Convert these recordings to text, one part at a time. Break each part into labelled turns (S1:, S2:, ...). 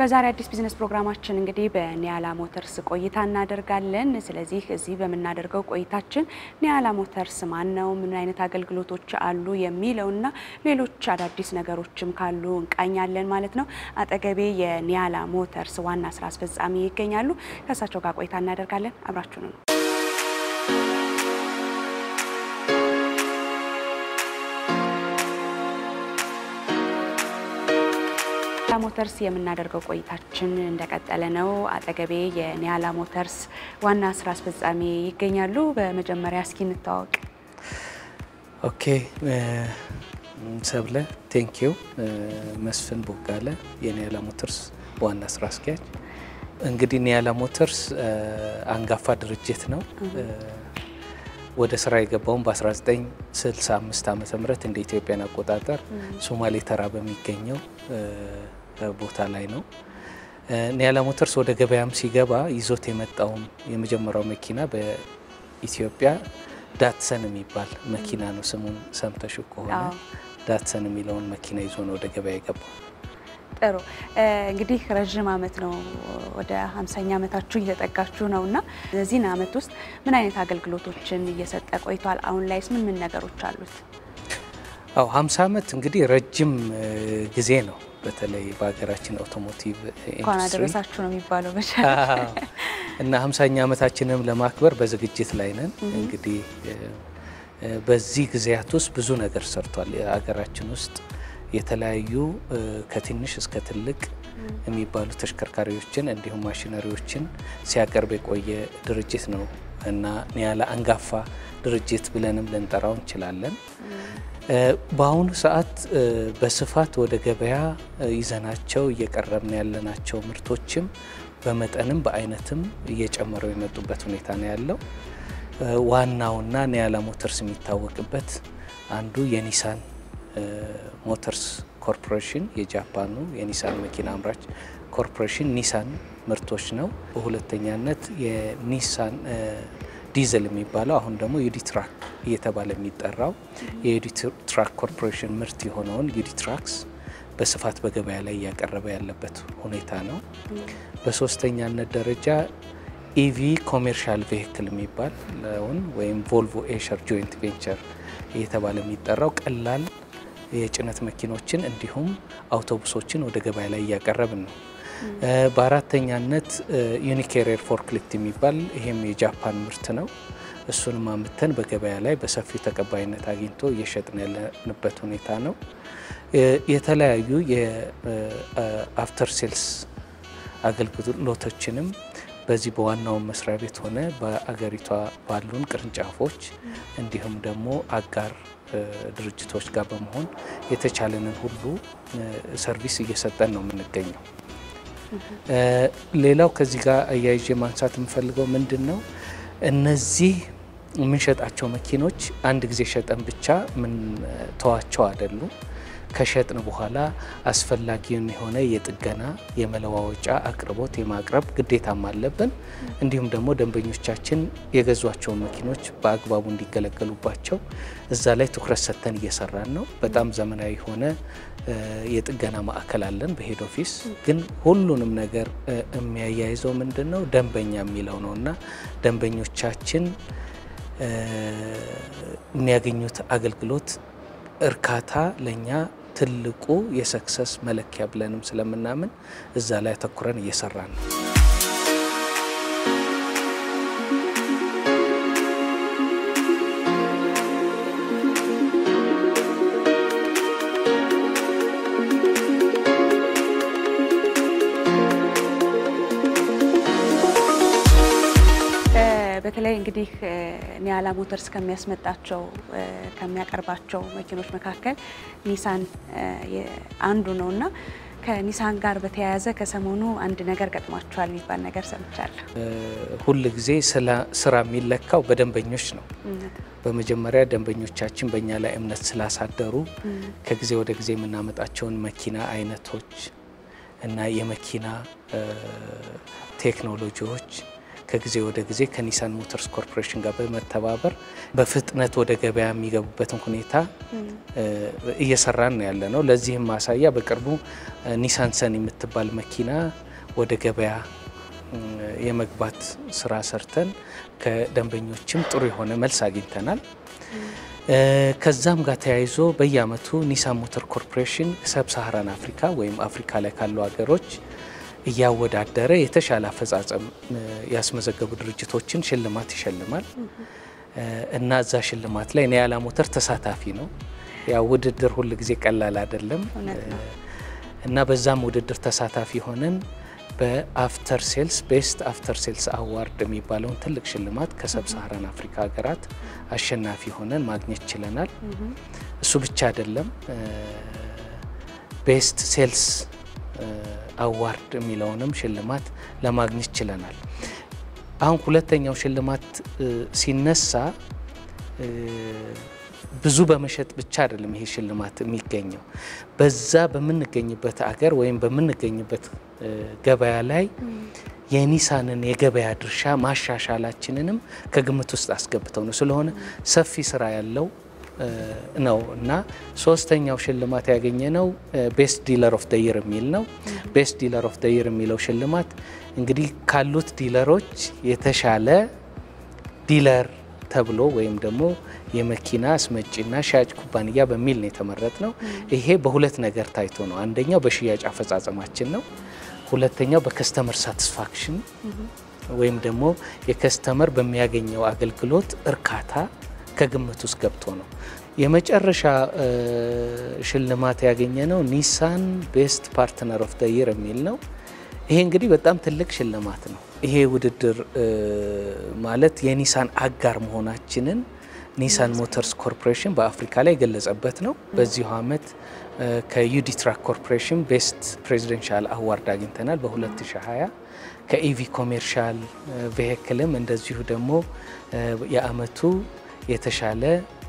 S1: በዛሬ አዲስ ቢዝነስ ፕሮግራማችን እንግዲህ በኒያላ ሞተርስ ቆይታ እናደርጋለን። ስለዚህ እዚህ በምናደርገው ቆይታችን ኒያላ ሞተርስ ማን ነው፣ ምን አይነት አገልግሎቶች አሉ የሚለውና ሌሎች አዳዲስ ነገሮችም ካሉ እንቃኛለን ማለት ነው። አጠገቤ የኒያላ ሞተርስ ዋና ስራ አስፈጻሚ ይገኛሉ። ከእሳቸው ጋር ቆይታ እናደርጋለን። አብራችሁ ነው ኒያላ ሞተርስ የምናደርገው ቆይታችን እንደቀጠለ ነው። አጠገቤ የኒያላ ሞተርስ ዋና ስራ አስፈጻሚ ይገኛሉ። በመጀመሪያ እስኪ እንታወቅ።
S2: ኦኬ ሰብለ ቴንኪዩ። መስፍን ቦጋለ የኒያላ ሞተርስ ዋና ስራ አስኪያጅ። እንግዲህ ኒያላ ሞተርስ አንጋፋ ድርጅት ነው። ወደ ስራ የገባውን በ1965 ዓ ም እንደ ኢትዮጵያን አቆጣጠር ሶማሌ ተራ በሚገኘው ቦታ ላይ ነው። ኒያላ ሞተርስ ወደ ገበያም ሲገባ ይዞት የመጣውም የመጀመሪያው መኪና በኢትዮጵያ ዳትሰን የሚባል መኪና ነው። ስሙን ሰምተሽ ከሆነ ዳትሰን የሚለውን መኪና ይዞ ነው ወደ ገበያ የገባው።
S1: ጥሩ እንግዲህ ረዥም ዓመት ነው ወደ ሀምሳኛ ዓመታችሁ እየተጠጋችሁ ነው እና በዚህን ዓመት ውስጥ ምን አይነት አገልግሎቶችን እየሰጠ ቆይቷል? አሁን ላይስ ምን ምን ነገሮች አሉት?
S2: አዎ ሀምሳ ዓመት እንግዲህ ረጅም ጊዜ ነው። በተለይ በሀገራችን አውቶሞቲቭ
S1: እንኳን አደረሳችሁ ነው የሚባለው በቻ
S2: እና ሀምሳኛ ዓመታችንም ለማክበር በዝግጅት ላይ ነን። እንግዲህ በዚህ ጊዜያት ውስጥ ብዙ ነገር ሰርቷል። ሀገራችን ውስጥ የተለያዩ ከትንሽ እስከ ትልቅ የሚባሉ ተሽከርካሪዎችን እንዲሁም ማሽነሪዎችን ሲያቀርብ የቆየ ድርጅት ነው እና ኒያላ አንጋፋ ድርጅት ብለንም ልንጠራው እንችላለን። በአሁኑ ሰዓት በስፋት ወደ ገበያ ይዘናቸው እየቀረብን ያለናቸው ምርቶችም በመጠንም በአይነትም እየጨመረው የመጡበት ሁኔታ ነው ያለው። ዋናውና ኒያላ ሞተርስ የሚታወቅበት አንዱ የኒሳን ሞተርስ ኮርፖሬሽን የጃፓኑ የኒሳን መኪና አምራች ኮርፖሬሽን ኒሳን ምርቶች ነው። በሁለተኛነት የኒሳን ዲዘል የሚባለው አሁን ደግሞ ዩዲትራክ እየተባለ የሚጠራው የዩዲትራክ ኮርፖሬሽን ምርት የሆነውን ዩዲትራክስ በስፋት በገበያ ላይ እያቀረበ ያለበት ሁኔታ ነው። በሶስተኛነት ደረጃ ኢቪ ኮሜርሻል ቬሂክል የሚባለውን ወይም ቮልቮ ኤሸር ጆይንት ቬንቸር እየተባለ የሚጠራው ቀላል የጭነት መኪኖችን እንዲሁም አውቶቡሶችን ወደ ገበያ ላይ እያቀረብን ነው። በአራተኛነት ዩኒኬሪየር ፎርክሊፍት የሚባል ይሄም የጃፓን ምርት ነው። እሱንም አምተን በገበያ ላይ በሰፊው ተቀባይነት አግኝቶ እየሸጥን ያለንበት ሁኔታ ነው። የተለያዩ የአፍተር ሴልስ አገልግሎቶችንም በዚህ በዋናው መስሪያ ቤት ሆነ በአገሪቷ ባሉን ቅርንጫፎች እንዲሁም ደግሞ አጋር ድርጅቶች ጋር በመሆን የተቻለንን ሁሉ ሰርቪስ እየሰጠን ነው የምንገኘው። ሌላው ከዚህ ጋር አያይዤ ማንሳት የምፈልገው ምንድን ነው፣ እነዚህ የምንሸጣቸው መኪኖች አንድ ጊዜ ሸጠን ብቻ ምን ተዋቸው አይደሉም። ከሸጥን በኋላ አስፈላጊውን የሆነ የጥገና የመለዋወጫ አቅርቦት የማቅረብ ግዴታም አለብን። እንዲሁም ደግሞ ደንበኞቻችን የገዟቸውን መኪኖች በአግባቡ እንዲገለገሉባቸው እዛ ላይ ትኩረት ሰጥተን እየሰራን ነው። በጣም ዘመናዊ የሆነ የጥገና ማዕከል አለን በሄድ ኦፊስ። ግን ሁሉንም ነገር የሚያያይዘው ምንድን ነው ደንበኛ የሚለው ነው እና ደንበኞቻችን የሚያገኙት አገልግሎት እርካታ ለእኛ ትልቁ የሰክሰስ መለኪያ ብለንም ስለምናምን እዛ ላይ አተኩረን እየሰራን ነው።
S1: በተለይ እንግዲህ ኒያላ ሞተርስ ከሚያስመጣቸው ከሚያቀርባቸው መኪኖች መካከል ኒሳን አንዱ ነው እና ከኒሳን ጋር በተያያዘ ከሰሞኑ አንድ ነገር ገጥሟቸዋል የሚባል ነገር ሰምቻለሁ።
S2: ሁል ጊዜ ስራ የሚለካው በደንበኞች ነው። በመጀመሪያ ደንበኞቻችን በእኛ ላይ እምነት ስላሳደሩ ከጊዜ ወደ ጊዜ የምናመጣቸውን መኪና አይነቶች እና የመኪና ቴክኖሎጂዎች ከጊዜ ወደ ጊዜ ከኒሳን ሞተርስ ኮርፖሬሽን ጋር በመተባበር በፍጥነት ወደ ገበያ የሚገቡበትን ሁኔታ እየሰራን ነው ያለ ነው። ለዚህም ማሳያ በቅርቡ ኒሳን ሰን የምትባል መኪና ወደ ገበያ የመግባት ስራ ሰርተን ከደንበኞችም ጥሩ የሆነ መልስ አግኝተናል። ከዛም ጋር ተያይዞ በየአመቱ ኒሳን ሞተር ኮርፖሬሽን ሰብ ሳሃራን አፍሪካ ወይም አፍሪካ ላይ ካሉ ሀገሮች እያወዳደረ የተሻለ አፈጻጸም ያስመዘገቡ ድርጅቶችን ሽልማት ይሸልማል እና እዛ ሽልማት ላይ ኒያላ ሞተር ተሳታፊ ነው። ያው ውድድር ሁል ጊዜ ቀላል አይደለም እና በዛም ውድድር ተሳታፊ ሆነን በአፍተር ሴልስ ቤስት አፍተር ሴልስ አዋርድ የሚባለውን ትልቅ ሽልማት ከሰብ ሳሃራን አፍሪካ ሀገራት አሸናፊ ሆነን ማግኘት ችለናል። እሱ ብቻ አይደለም፣ ቤስት ሴልስ አዋርድ የሚለውንም ሽልማት ለማግኘት ችለናል። አሁን ሁለተኛው ሽልማት ሲነሳ ብዙ በመሸጥ ብቻ አይደለም ይሄ ሽልማት የሚገኘው። በዛ በምንገኝበት አገር ወይም በምንገኝበት ገበያ ላይ የኒሳንን የገበያ ድርሻ ማሻሻላችንንም ከግምት ውስጥ አስገብተው ነው። ስለሆነ ሰፊ ስራ ያለው ነው እና ሶስተኛው ሽልማት ያገኘ ነው ቤስት ዲለር ኦፍ ደይር የሚል ነው። ቤስት ዲለር ኦፍ ደይር የሚለው ሽልማት እንግዲህ ካሉት ዲለሮች የተሻለ ዲለር ተብሎ ወይም ደግሞ የመኪና አስመጪና ሻጭ ኩባንያ በሚል ነው የተመረጥ ነው። ይሄ በሁለት ነገር ታይቶ ነው። አንደኛው በሽያጭ አፈጻጸማችን ነው። ሁለተኛው በከስተመር ሳቲስፋክሽን ወይም ደግሞ የከስተመር በሚያገኘው አገልግሎት እርካታ ከግምት ውስጥ ገብቶ ነው። የመጨረሻ ሽልማት ያገኘ ነው ኒሳን ቤስት ፓርትነር ኦፍ ደ ይር የሚል ነው። ይሄ እንግዲህ በጣም ትልቅ ሽልማት ነው። ይሄ ውድድር ማለት የኒሳን አጋር መሆናችንን ኒሳን ሞተርስ ኮርፖሬሽን በአፍሪካ ላይ የገለጸበት ነው። በዚሁ ዓመት ከዩዲ ትራክ ኮርፖሬሽን ቤስት ፕሬዚደንሻል አዋርድ አግኝተናል በ2020 ከኢቪ ኮሜርሻል ቬሂክልም እንደዚሁ ደግሞ የአመቱ የተሻለ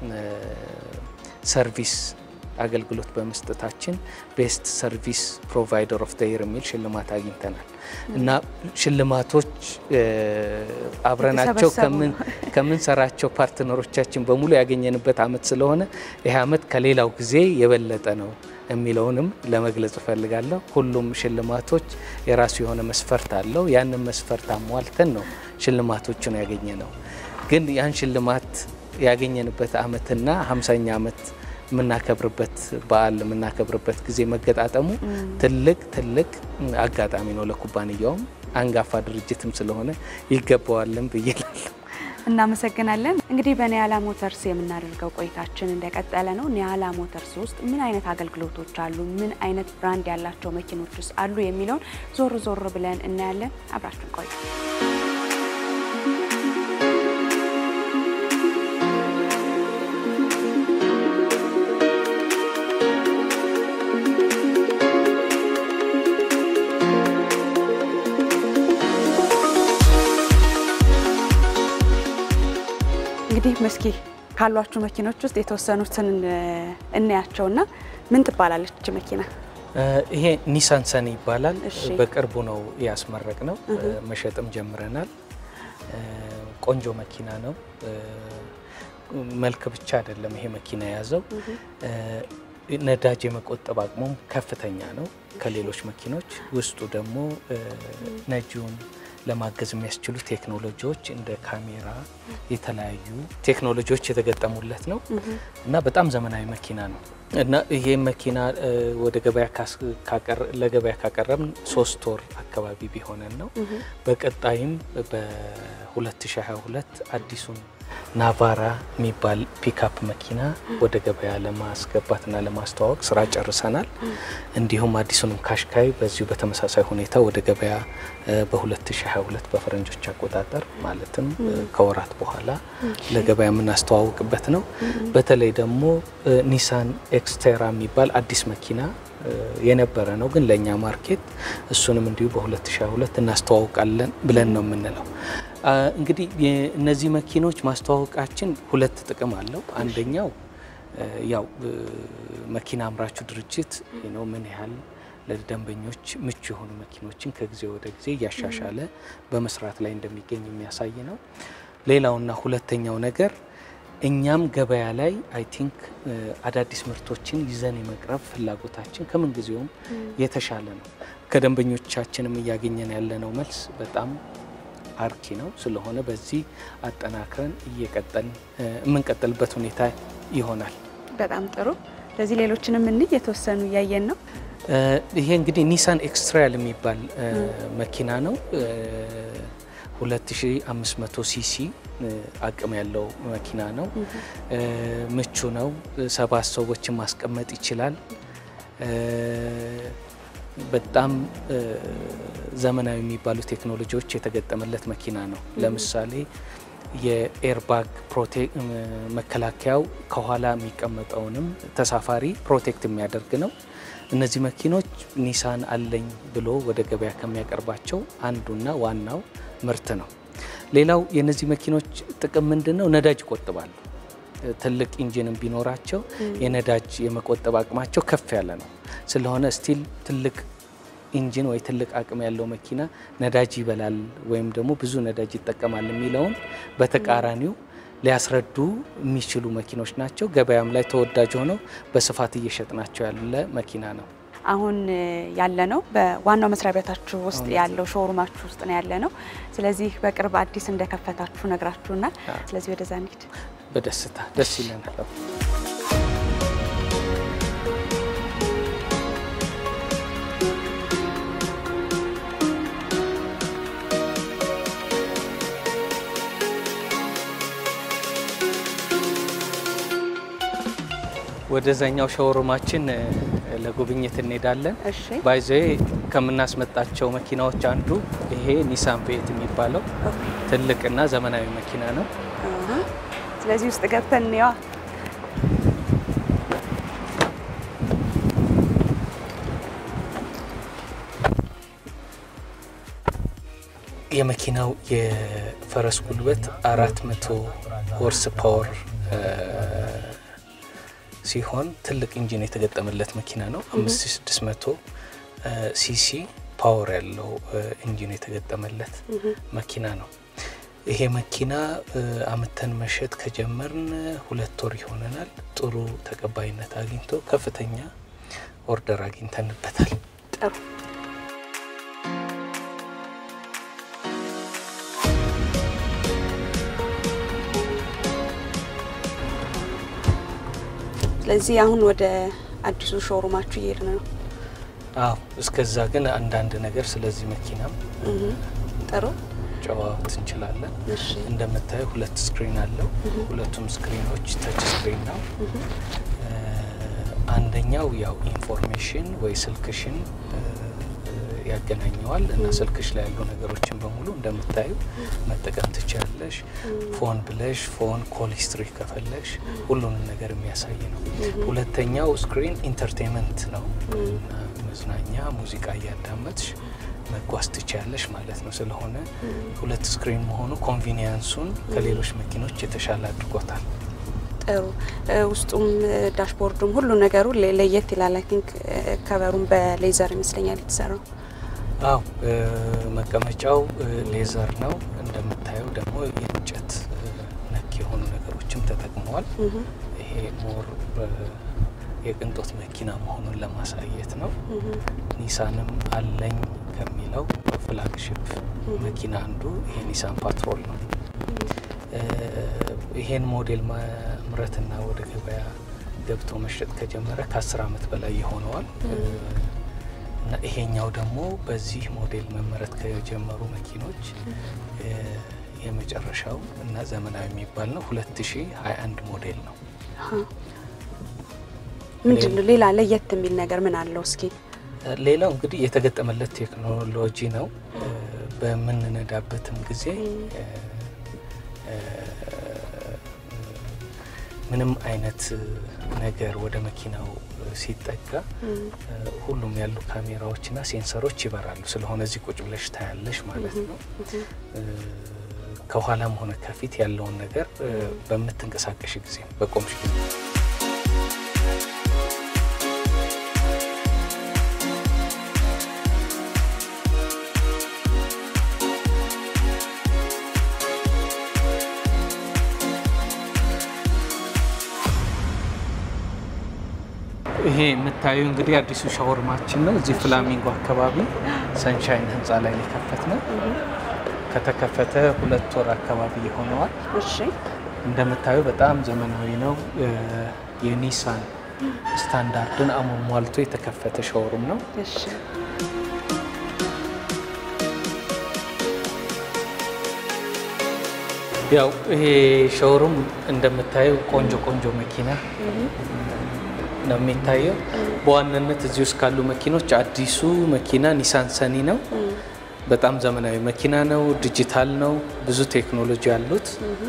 S2: ሰርቪስ አገልግሎት በመስጠታችን ቤስት ሰርቪስ ፕሮቫይደር ኦፍ ደይር የሚል ሽልማት አግኝተናል እና ሽልማቶች አብረናቸው ከምንሰራቸው ፓርትነሮቻችን በሙሉ ያገኘንበት አመት ስለሆነ ይህ አመት ከሌላው ጊዜ የበለጠ ነው የሚለውንም ለመግለጽ እፈልጋለሁ። ሁሉም ሽልማቶች የራሱ የሆነ መስፈርት አለው። ያንን መስፈርት አሟልተን ነው ሽልማቶቹን ያገኘ ነው። ግን ያን ሽልማት ያገኘንበት አመትና ሀምሳኛ አመት የምናከብርበት በዓል የምናከብርበት ጊዜ መገጣጠሙ ትልቅ ትልቅ አጋጣሚ ነው ለኩባንያውም አንጋፋ ድርጅትም ስለሆነ ይገባዋልን ብዬ እላለሁ።
S1: እናመሰግናለን። እንግዲህ በኒያላ ሞተርስ የምናደርገው ቆይታችን እንደቀጠለ ነው። ኒያላ ሞተርስ ውስጥ ምን አይነት አገልግሎቶች አሉ፣ ምን አይነት ብራንድ ያላቸው መኪኖችስ አሉ የሚለውን ዞር ዞር ብለን እናያለን። አብራችን ቆዩ። እንግዲህ መስኪ ካሏችሁ መኪኖች ውስጥ የተወሰኑትን እናያቸውና ምን ትባላለች መኪና?
S2: ይሄ ኒሳን ሰን ይባላል።
S1: እሺ።
S2: በቅርቡ ነው ያስመረቅ ነው፣ መሸጥም ጀምረናል። ቆንጆ መኪና ነው። መልክ ብቻ አይደለም ይሄ መኪና የያዘው ነዳጅ የመቆጠብ አቅሙም ከፍተኛ ነው ከሌሎች መኪኖች። ውስጡ ደግሞ ነጂውን ለማገዝ የሚያስችሉ ቴክኖሎጂዎች እንደ ካሜራ፣ የተለያዩ ቴክኖሎጂዎች የተገጠሙለት ነው እና በጣም ዘመናዊ መኪና ነው እና ይሄ መኪና ወደ ገበያ ለገበያ ካቀረብን ሶስት ወር አካባቢ ቢሆነን ነው። በቀጣይም በ2022 አዲሱን ናቫራ የሚባል ፒክአፕ መኪና ወደ ገበያ ለማስገባትና ለማስተዋወቅ ስራ ጨርሰናል። እንዲሁም አዲሱንም ካሽካይ በዚሁ በተመሳሳይ ሁኔታ ወደ ገበያ በ2022 በፈረንጆች አቆጣጠር ማለትም ከወራት በኋላ ለገበያ የምናስተዋውቅበት ነው። በተለይ ደግሞ ኒሳን ኤክስቴራ የሚባል አዲስ መኪና የነበረ ነው፣ ግን ለእኛ ማርኬት እሱንም እንዲሁ በ2022 እናስተዋውቃለን ብለን ነው የምንለው። እንግዲህ እነዚህ መኪኖች ማስተዋወቃችን ሁለት ጥቅም አለው። አንደኛው ያው መኪና አምራቹ ድርጅት ነው ምን ያህል ለደንበኞች ምቹ የሆኑ መኪኖችን ከጊዜ ወደ ጊዜ እያሻሻለ በመስራት ላይ እንደሚገኝ የሚያሳይ ነው። ሌላውና ሁለተኛው ነገር እኛም ገበያ ላይ አይ ቲንክ አዳዲስ ምርቶችን ይዘን የመቅረብ ፍላጎታችን ከምን ጊዜውም የተሻለ ነው። ከደንበኞቻችንም እያገኘን ያለነው መልስ በጣም አርኪ ነው። ስለሆነ በዚህ አጠናክረን እየቀጠል የምንቀጥልበት ሁኔታ ይሆናል።
S1: በጣም ጥሩ። ስለዚህ ሌሎችንም እንይ የተወሰኑ እያየን ነው።
S2: ይሄ እንግዲህ ኒሳን ኤክስትራያል የሚባል መኪና ነው። 2500 ሲሲ አቅም ያለው መኪና ነው። ምቹ ነው። ሰባት ሰዎችን ማስቀመጥ ይችላል። በጣም ዘመናዊ የሚባሉ ቴክኖሎጂዎች የተገጠመለት መኪና ነው። ለምሳሌ የኤርባግ መከላከያው ከኋላ የሚቀመጠውንም ተሳፋሪ ፕሮቴክት የሚያደርግ ነው። እነዚህ መኪኖች ኒሳን አለኝ ብሎ ወደ ገበያ ከሚያቀርባቸው አንዱና ዋናው ምርት ነው። ሌላው የእነዚህ መኪኖች ጥቅም ምንድን ነው? ነዳጅ ይቆጥባሉ። ትልቅ ኢንጂንም ቢኖራቸው የነዳጅ የመቆጠብ አቅማቸው ከፍ ያለ ነው። ስለሆነ ስቲል ትልቅ ኢንጂን ወይ ትልቅ አቅም ያለው መኪና ነዳጅ ይበላል ወይም ደግሞ ብዙ ነዳጅ ይጠቀማል የሚለውን በተቃራኒው ሊያስረዱ የሚችሉ መኪኖች ናቸው። ገበያም ላይ ተወዳጅ ሆነው በስፋት እየሸጥናቸው ያለ መኪና ነው።
S1: አሁን ያለ ነው በዋናው መስሪያ ቤታችሁ ውስጥ ያለው ሾሩማችሁ ውስጥ ነው ያለ ነው። ስለዚህ በቅርብ አዲስ እንደከፈታችሁ ነግራችሁናል። ስለዚህ ወደዛ እንሂድ።
S2: በደስታ ደስ ይለናል። ወደዛኛው ሾሩማችን ለጉብኝት እንሄዳለን።
S1: እሺ
S2: ባይዘ ከምናስመጣቸው መኪናዎች አንዱ ይሄ ኒሳን ቬት የሚባለው ትልቅና ዘመናዊ መኪና ነው።
S1: ስለዚህ ውስጥ ገብተን እንየዋ።
S2: የመኪናው የፈረስ ጉልበት አራት መቶ ሆርስ ፓወር ሲሆን ትልቅ ኢንጂን የተገጠመለት መኪና ነው። 5600 ሲሲ ፓወር ያለው ኢንጂን የተገጠመለት መኪና ነው። ይሄ መኪና አምተን መሸጥ ከጀመርን ሁለት ወር ይሆነናል። ጥሩ ተቀባይነት አግኝቶ ከፍተኛ ኦርደር አግኝተንበታል።
S1: ጥሩ ስለዚህ አሁን ወደ አዲሱ ሾሩማችሁ እየሄድን ነው።
S2: አዎ፣ እስከዛ ግን አንዳንድ ነገር ስለዚህ መኪናም
S1: ጥሩ
S2: ጨዋወት እንችላለን።
S1: እሺ
S2: እንደምታየው ሁለት ስክሪን አለው። ሁለቱም ስክሪኖች ተች ስክሪን ነው። አንደኛው ያው ኢንፎርሜሽን ወይ ስልክሽን ያገናኘዋል እና ስልክሽ ላይ ያሉ ነገሮችን በሙሉ እንደምታዩ መጠቀም ትችላለሽ። ፎን ብለሽ ፎን ኮል ሂስትሪ ከፈለሽ ሁሉንም ነገር የሚያሳይ ነው። ሁለተኛው ስክሪን ኢንተርቴንመንት ነው እና መዝናኛ ሙዚቃ እያዳመጥሽ መጓዝ ትችያለሽ ማለት ነው። ስለሆነ ሁለት ስክሪን መሆኑ ኮንቪኒየንሱን ከሌሎች መኪኖች የተሻለ አድርጎታል።
S1: ጥሩ ውስጡም ዳሽቦርዱም ሁሉ ነገሩ ለየት ይላል። አይ ቲንክ ከበሩም በሌዘር ይመስለኛል የተሰራው።
S2: አው መቀመጫው ሌዘር ነው። እንደምታየው ደግሞ የእንጨት ነክ የሆኑ ነገሮችም ተጠቅመዋል። ይሄ ሞር የቅንጦት መኪና መሆኑን ለማሳየት ነው። ኒሳንም አለኝ ከሚለው ፍላግሽፕ መኪና አንዱ ይሄ ኒሳን ፓትሮል ነው። ይሄን ሞዴል ማምረትና ወደ ገበያ ገብቶ መሸጥ ከጀመረ ከአስር ዓመት በላይ ይሆነዋል እና ይሄኛው ደግሞ በዚህ ሞዴል መመረት ከጀመሩ መኪኖች የመጨረሻው እና ዘመናዊ የሚባል ነው። 2021 ሞዴል ነው።
S1: ምንድን ነው ሌላ ለየት የሚል ነገር ምን አለው? እስኪ
S2: ሌላው እንግዲህ የተገጠመለት ቴክኖሎጂ ነው። በምንነዳበትም ጊዜ ምንም አይነት ነገር ወደ መኪናው ሲጠጋ ሁሉም ያሉ ካሜራዎችና ሴንሰሮች ይበራሉ። ስለሆነ እዚህ ቁጭ ብለሽ ታያለሽ ማለት ነው። ከኋላም ሆነ ከፊት ያለውን ነገር በምትንቀሳቀሽ ጊዜ በቆምሽ ጊዜ ይሄ የምታዩ እንግዲህ አዲሱ ሻወርማችን ነው። እዚህ ፍላሚንጎ አካባቢ ሰንሻይን ህንፃ ላይ የከፈት ነው። ከተከፈተ ሁለት ወር አካባቢ ይሆነዋል።
S1: እሺ
S2: እንደምታዩ በጣም ዘመናዊ ነው። የኒሳን ስታንዳርድን አሟልቶ የተከፈተ ሻወሩም ነው።
S1: እሺ
S2: ያው ይሄ ሾሩም እንደምታየው ቆንጆ ቆንጆ መኪና ነው የሚታየው። በዋናነት እዚህ ውስጥ ካሉ መኪኖች አዲሱ መኪና ኒሳን ሰኒ ነው። በጣም ዘመናዊ መኪና ነው። ዲጂታል ነው። ብዙ ቴክኖሎጂ አሉት።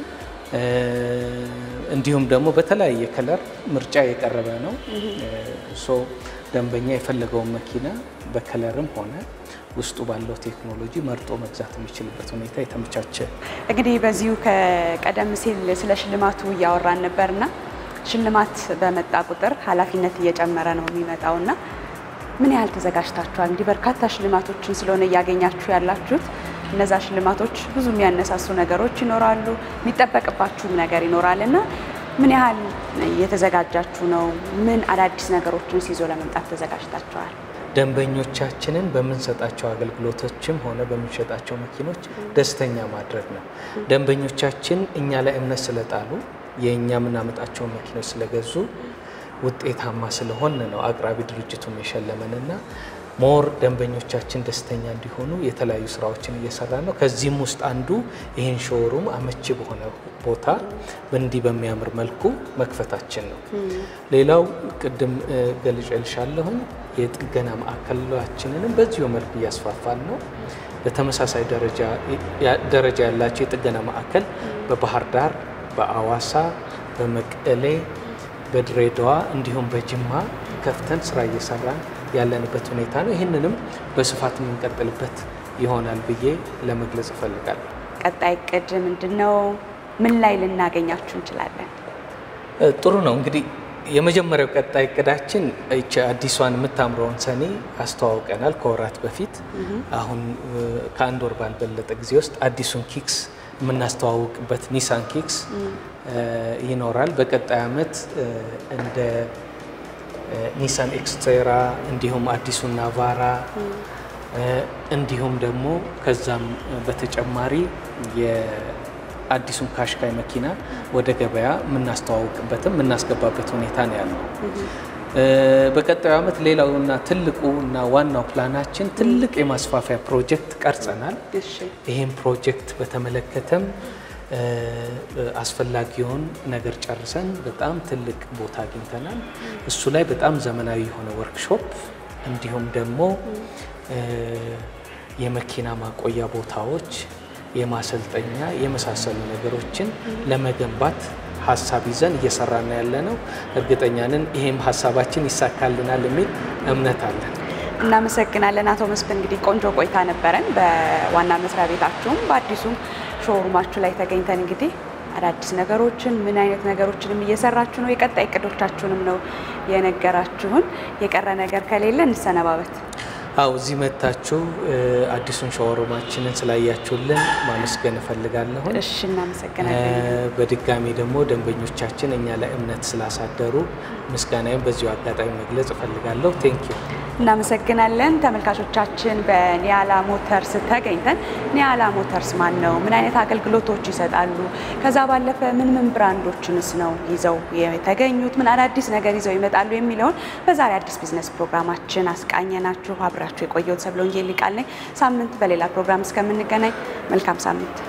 S2: እንዲሁም ደግሞ በተለያየ ከለር ምርጫ የቀረበ ነው። ሶ ደንበኛ የፈለገውን መኪና በከለርም ሆነ ውስጡ ባለው ቴክኖሎጂ መርጦ መግዛት የሚችልበት ሁኔታ የተመቻቸ
S1: እንግዲህ በዚሁ ከቀደም ሲል ስለ ሽልማቱ እያወራን ነበርና ሽልማት በመጣ ቁጥር ኃላፊነት እየጨመረ ነው የሚመጣውና ምን ያህል ተዘጋጅታችኋል? እንግዲህ በርካታ ሽልማቶችን ስለሆነ እያገኛችሁ ያላችሁት እነዛ ሽልማቶች ብዙ የሚያነሳሱ ነገሮች ይኖራሉ፣ የሚጠበቅባችሁም ነገር ይኖራል እና ምን ያህል እየተዘጋጃችሁ ነው? ምን አዳዲስ ነገሮችን ይዞ ለመምጣት ተዘጋጅታችኋል?
S2: ደንበኞቻችንን በምንሰጣቸው አገልግሎቶችም ሆነ በምንሸጣቸው መኪኖች ደስተኛ ማድረግ ነው። ደንበኞቻችን እኛ ላይ እምነት ስለጣሉ የእኛ የምናመጣቸውን መኪኖች ስለገዙ ውጤታማ ስለሆን ነው አቅራቢ ድርጅቱም የሸለመንና ሞር ደንበኞቻችን ደስተኛ እንዲሆኑ የተለያዩ ስራዎችን እየሰራ ነው። ከዚህም ውስጥ አንዱ ይህን ሾሩም አመቺ በሆነ ቦታ እንዲህ በሚያምር መልኩ መክፈታችን ነው። ሌላው ቅድም ገልጬልሻለሁኝ የጥገና ማዕከላችንንም በዚሁ መልኩ እያስፋፋን ነው። በተመሳሳይ ደረጃ ያላቸው የጥገና ማዕከል በባህር ዳር፣ በአዋሳ፣ በመቀሌ፣ በድሬዳዋ እንዲሁም በጅማ ከፍተን ስራ እየሰራን ያለንበት ሁኔታ ነው። ይህንንም በስፋት የምንቀጥልበት ይሆናል ብዬ ለመግለጽ እፈልጋለሁ።
S1: ቀጣይ እቅድ ምንድን ነው? ምን ላይ ልናገኛችሁ እንችላለን?
S2: ጥሩ ነው እንግዲህ የመጀመሪያው ቀጣይ እቅዳችን ይቺ አዲሷን የምታምረውን ሰኔ አስተዋውቀናል ከወራት በፊት። አሁን ከአንድ ወር ባልበለጠ ጊዜ ውስጥ አዲሱን ኪክስ የምናስተዋውቅበት ኒሳን ኪክስ ይኖራል። በቀጣይ ዓመት እንደ ኒሳን ኤክስትራ እንዲሁም አዲሱን ናቫራ እንዲሁም ደግሞ ከዛም በተጨማሪ የአዲሱን ካሽካይ መኪና ወደ ገበያ የምናስተዋውቅበትም የምናስገባበት ሁኔታ ነው ያለው። በቀጣዩ ዓመት ሌላውና ትልቁ እና ዋናው ፕላናችን ትልቅ የማስፋፊያ ፕሮጀክት ቀርጸናል። ይህም ፕሮጀክት በተመለከተም አስፈላጊውን ነገር ጨርሰን በጣም ትልቅ ቦታ አግኝተናል። እሱ ላይ በጣም ዘመናዊ የሆነ ወርክሾፕ እንዲሁም ደግሞ የመኪና ማቆያ ቦታዎች፣ የማሰልጠኛ የመሳሰሉ ነገሮችን ለመገንባት ሀሳብ ይዘን እየሰራን ያለ ነው። እርግጠኛ ነን ይሄም ሀሳባችን ይሳካልናል የሚል እምነት አለን።
S1: እናመሰግናለን አቶ መስፍን። እንግዲህ ቆንጆ ቆይታ ነበረን በዋና መስሪያ ቤታችሁም በአዲሱም ሾሩማችሁ ላይ ተገኝተን እንግዲህ አዳዲስ ነገሮችን ምን አይነት ነገሮችንም እየሰራችሁ ነው፣ የቀጣይ እቅዶቻችሁንም ነው የነገራችሁን። የቀረ ነገር ከሌለ እንሰነባበት።
S2: አው እዚህ መታችሁ አዲሱን ሾሩማችንን ስላያችሁልን ማመስገን እፈልጋለሁ።
S1: እሺ፣ እናመሰግናለን።
S2: በድጋሚ ደግሞ ደንበኞቻችን እኛ ላይ እምነት ስላሳደሩ ምስጋናዬም በዚሁ አጋጣሚ መግለጽ እፈልጋለሁ። ቴንክ ዩ
S1: እናመሰግናለን። ተመልካቾቻችን በኒያላ ሞተርስ ተገኝተን ኒያላ ሞተርስ ማን ነው? ምን አይነት አገልግሎቶች ይሰጣሉ? ከዛ ባለፈ ምን ምን ብራንዶችንስ ነው ይዘው የተገኙት? ምን አዳዲስ ነገር ይዘው ይመጣሉ? የሚለውን በዛሬ አዲስ ቢዝነስ ፕሮግራማችን አስቃኘናችሁ። አብራችሁ የቆየሁት ሰብለ ወንጌል ሊቃል ነኝ። ሳምንት በሌላ ፕሮግራም እስከምንገናኝ መልካም ሳምንት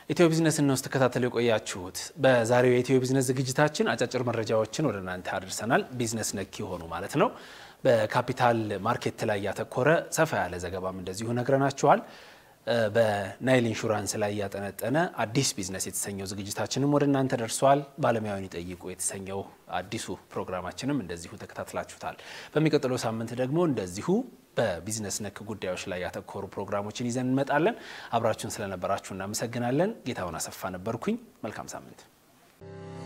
S3: ኢትዮ ቢዝነስን ነው ስትከታተሉ የቆያችሁት። በዛሬው የኢትዮ ቢዝነስ ዝግጅታችን አጫጭር መረጃዎችን ወደ እናንተ አድርሰናል። ቢዝነስ ነክ የሆኑ ማለት ነው። በካፒታል ማርኬት ላይ ያተኮረ ሰፋ ያለ ዘገባም እንደዚሁ ነግረናችኋል። በናይል ኢንሹራንስ ላይ ያጠነጠነ አዲስ ቢዝነስ የተሰኘው ዝግጅታችንም ወደ እናንተ ደርሷል። ባለሙያውን ይጠይቁ የተሰኘው አዲሱ ፕሮግራማችንም እንደዚሁ ተከታትላችሁታል። በሚቀጥለው ሳምንት ደግሞ እንደዚሁ በቢዝነስ ነክ ጉዳዮች ላይ ያተኮሩ ፕሮግራሞችን ይዘን እንመጣለን። አብራችሁን ስለነበራችሁ እናመሰግናለን። ጌታውን አሰፋ ነበርኩኝ። መልካም ሳምንት